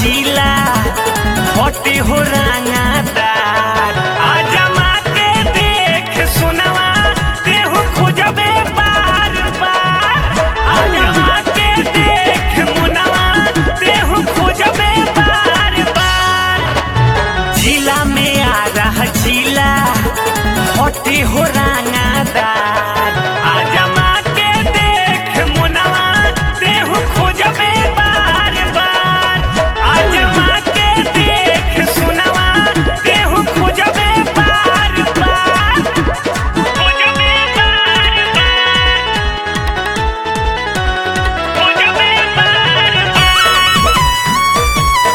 जिला हटे हो रंगादार आजमा के देख सुनवा देहु खोजबे बार बार आजमा के देख मुनवा देहु खोजबे बार बार जिला में आ रहा जिला हटे हो रंगादार आजमा के देख मुनवा देहु खोजबे बार बार आजमा के देख सुनवा देहु खोजबे बार बार खोजबे बार बार खोजबे बार बार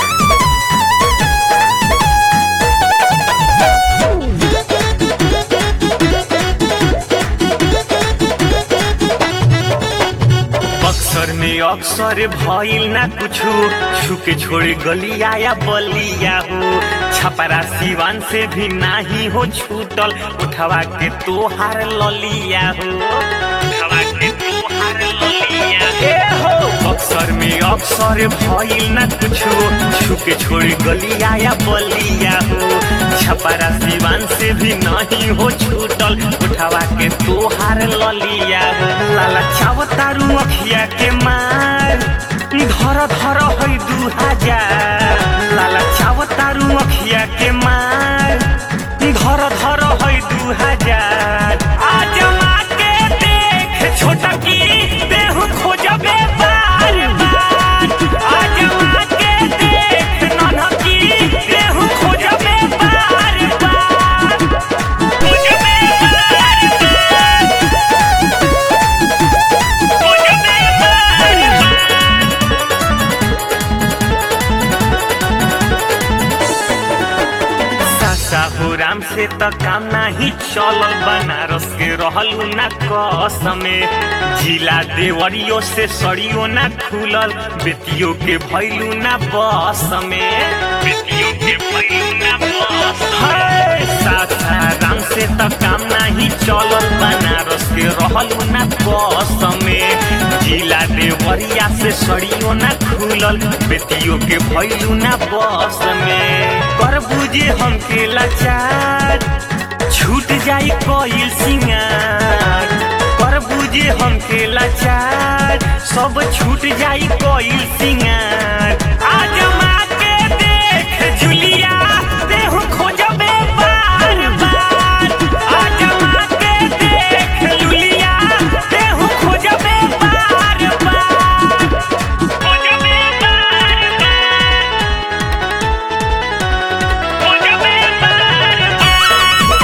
बक्सर में अक्सर भइल ना कुछु छुके छोड़े गलिया या बलिया हो छपरा सिवान से भी नाही हो छूटल उठवा के तोहार ललिया हो उठवा के तोहार ललिया ए हो बक्सर में अक्सर भइल ना कुछु छुके छोड़े गलिया या बलिया हो छपरा सिवान से भी नहीं हो छूटल उठवा के तोहार ललिया हो लाला चावतारू अखिया के मार धर धर है दू हजार लाला चावतारू अखिया के मार धर धर है दू हजार आजमा के देख छोटकी देहु खोजबे बार बार आजमा के देख ननकी देहु खोजबे बार बार खोजबे बार बार खोजबे बार बार सासाहुराम से त काम नाही चलल बनारस के रहलू ना कसमे जिला देवरियो से सड़ियो ना खुलल बेतियो के भैलू ना बस में बेतियो के भैलू ना बस में सासाराम से त काम नाही चलल बनारस के रहलू ना कसमे जिला देवरिया से सड़ियो ना खुलल बेतियो के भैलू ना बस में कर बुझे हमके लाचार छूट जाई कोयल सिंगार कर बुझे हमके लाचार सब छूट जाई कोयल सिंगार आजमा के देख जुलिया देहु खोजबे बार बार आजमा के देख जुलिया देहु खोजबे बार बार खोजबे बार बार खोजबे बार बार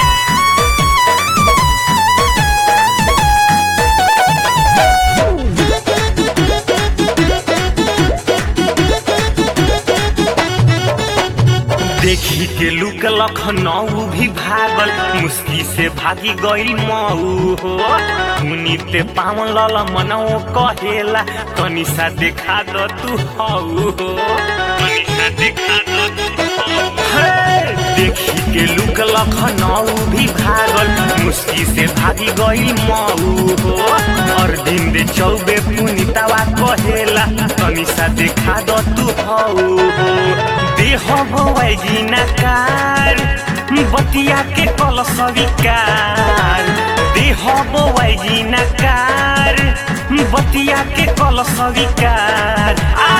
देखी के लुक लखनऊ भी भागल मुस्की से भागी गई मऊ हो मुनिते पावन लल मनऊ कहेला तनी सा देखा द तू हऊ हो तनी सा देखा द तू हऊ। हे, देखी के लुक लखनऊ भी भागल मुस्की से भागी गई मऊ हो और दिन दे चौबे पुनितावा कहेला तनी सा देखा द तू हऊ हो देह भवैजी नकार बतिया के कल स्वीकार देह बवैजी नकार बतिया के कल स्वीकार आ